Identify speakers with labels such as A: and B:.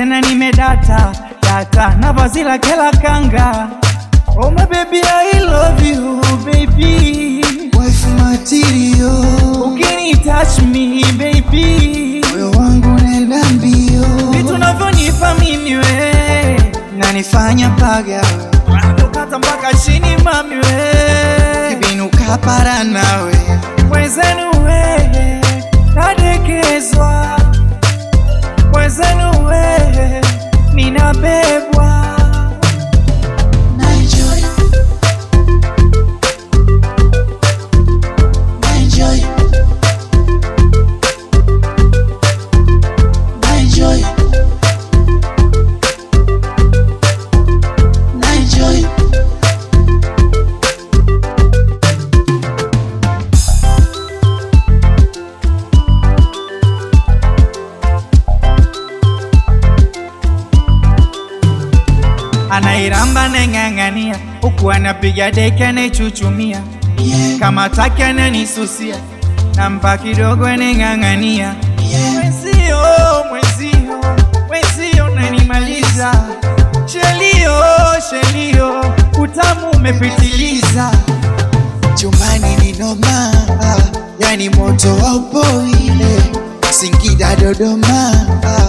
A: tena nimedata data na vazi lake la kanga oh my baby I love you baby
B: wife material,
A: ukini touch me baby
B: moyo wangu nenda mbio,
A: vitu navyonipa mimi we
B: nanifanya paga
A: kata mpaka chini mami we
B: kibinuka para nawe
A: mwenzenu we nadekezwa mwenzenu we ninabebwa
B: Naenjoy. Naenjoy. Naenjoy. Naenjoy.
A: anairamba neng'ang'ania huku anapiga deki anaichuchumia
B: Yeah,
A: kama taki ananisusia nampa kidogo aneng'ang'ania
B: yeah.
A: mwenzio mwenzio mwenzio nanimaliza shelio shelio utamu umepitiliza
B: Chumbani ni noma, yani moto wa upoile Singida Dodoma,